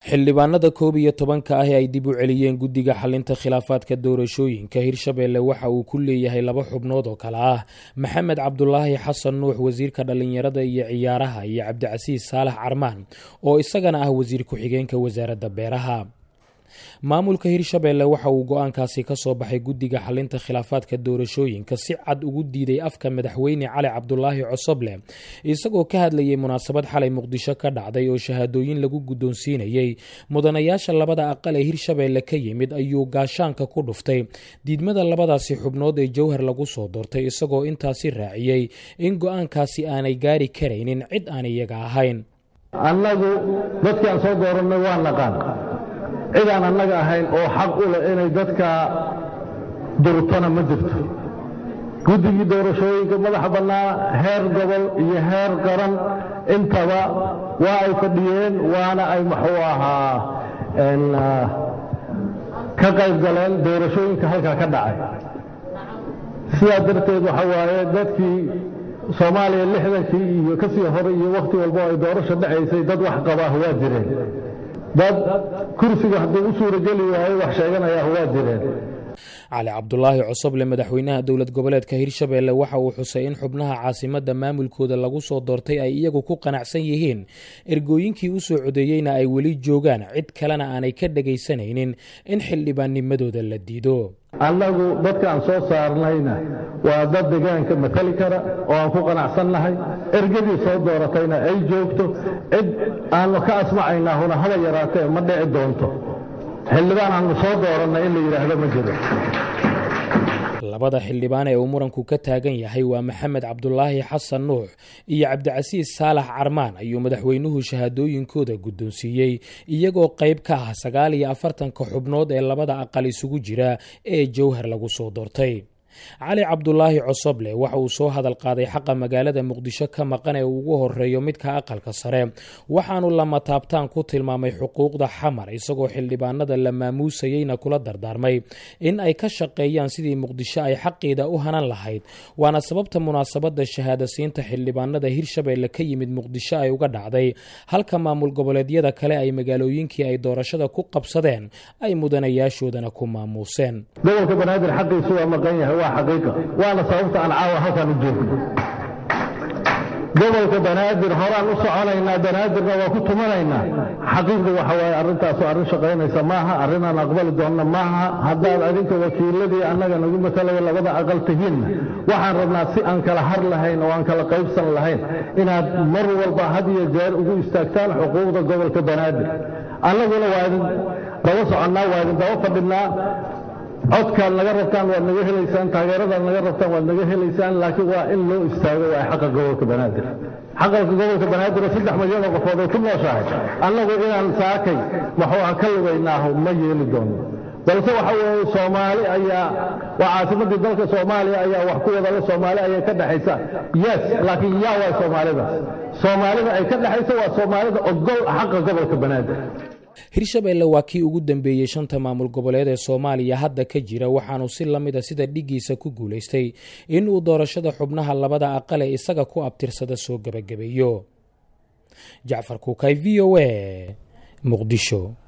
xildhibaanada koob iyo tobanka ah ee ay dib u celiyeen guddiga xalinta khilaafaadka doorashooyinka hirshabeelle waxa uu ku leeyahay laba xubnood oo kale ah maxamed cabdulaahi xasan nuux wasiirka dhallinyarada iyo ciyaaraha iyo cabdicasiis saalax carmaan oo isagana ah wasiir ku-xigeenka wasaaradda beeraha maamulka hirshabeelle waxa uu go-aankaasi ka soo baxay guddiga xalinta khilaafaadka doorashooyinka si cad ugu diiday afka madaxweyne cali cabdulaahi cosoble isagoo ka hadlayay munaasabad xalay muqdisho ka dhacday oo shahaadooyin lagu guddoonsiinayey mudanayaasha labada aqal ee hirshabeelle ka yimid ayuu gaashaanka ku dhuftay diidmada labadaasi xubnood ee jowhar lagu soo doortay isagoo intaasi raaciyey in go-aankaasi aanay gaari karaynin cid aan iyaga ahayn annagu dadkii aan soo doorannay waa naqaan cid aan annaga ahayn oo xaq u leh inay dadka durtona ma jirto guddigii doorashooyinka madaxa bannaa heer gobol iyo heer qaran intaba waa ay fadhiyeen waana ay muxuu ahaa ka qayb galeen doorashooyinka halkaa ka dhacay sidaa darteed waxa waaye dadkii soomaaliya lixdankii iyo ka sii hore iyo wakhti walbo ay doorasho dhacaysay dad wax qabaah waa jireen dad kursiga hadduu u suurageli waayo wax sheeganayaah waa jireen cali cabdulaahi cosoble madaxweynaha dowlad goboleedka hirshabeelle waxa uu xusay in xubnaha caasimadda maamulkooda lagu soo doortay ay iyagu ku qanacsan yihiin ergooyinkii u soo codeeyeyna ay weli joogaan cid kalena aanay ka dhegaysanaynin in xildhibaannimadooda la diido annagu dadka aan soo saarnayna waa dad degaanka matali kara oo aan ku qanacsannahay ergadii soo dooratayna ay joogto cid aannu ka asmacaynahuna haba yaraatee ma dhici doonto xildhibaan aannu soo doorannay in la yidhaahdo ma jiro labada xildhibaan ee uu muranku ka taagan yahay waa maxamed cabdulaahi xasan nuux iyo cabdicasiis saalax carmaan ayuu madaxweynuhu shahaadooyinkooda guddoonsiiyey iyagoo qayb ka ah sagaal iyo afartanka xubnood ee labada aqal isugu jira ee jowhar lagu soo doortay cali cabdulaahi cosoble waxa uu soo hadal qaaday xaqa magaalada muqdisho ka maqan ee uu ugu horeeyo midka aqalka sare waxaanu lama taabtaan ku tilmaamay xuquuqda xamar isagoo xildhibaanada la maamuusayeyna kula dardaarmay in ay ka shaqeeyaan sidii muqdisho ay xaqiida u hanan lahayd waana sababta munaasabada shahaadasiinta xildhibaanada hirshabeelle ka yimid muqdisho ay uga dhacday halka maamul goboleedyada kale ay magaalooyinkii ay doorashada ku qabsadeen ay mudanayaashoodana ku maamuuseen gobolka banaadir xaqiisu waa maqan yahay waa xaqiiqa waana sababta aan caawa halkaan u joogno gobolka banaadir horaan u soconaynaa banaadirna waa ku tumanaynaa xaqiiqda waxa waaye arrintaasu arrin shaqaynaysa maaha arrin aan aqbali doonna maaha haddaad adinka wakiiladii annaga nagu matalaya labada aqal tihiinna waxaan rabnaa si aan kala har lahayn oo aan kala qaybsan lahayn inaad mar walba had iyo jeer ugu istaagtaan xuquuqda gobolka banaadir annaguna waa idin daba soconnaa waa idin daba fadhinaa codkaad naga rabtaan waad naga helaysaan taageeradaad naga rabtaan waad naga helaysaan laakiin waa in loo istaago waa xaqa gobolka banaadir xaqalka gobolka banaadir oo saddex milyan oo qofood ay ku nooshahay annagu inaan saakay maxuu ah ka lugaynaaho ma yeeli doono balse waxa weeye soomaali ayaa waa caasimadii dalka soomaaliya ayaa wax ku wadale soomaali ayaa ka dhexaysa yes laakiin yaa waa soomaalidaas soomaalida ay ka dhexaysa waa soomaalida ogol xaqa gobolka banaadir hirshabeelle waa kii ugu dambeeyey shanta maamul goboleed ee soomaaliya hadda ka jira waxaanu si la mida sida dhigiisa ku guulaystay in uu doorashada xubnaha labada aqal ee isaga ku abtirsada soo gebagabeeyo jacfar kuukay v o a muqdisho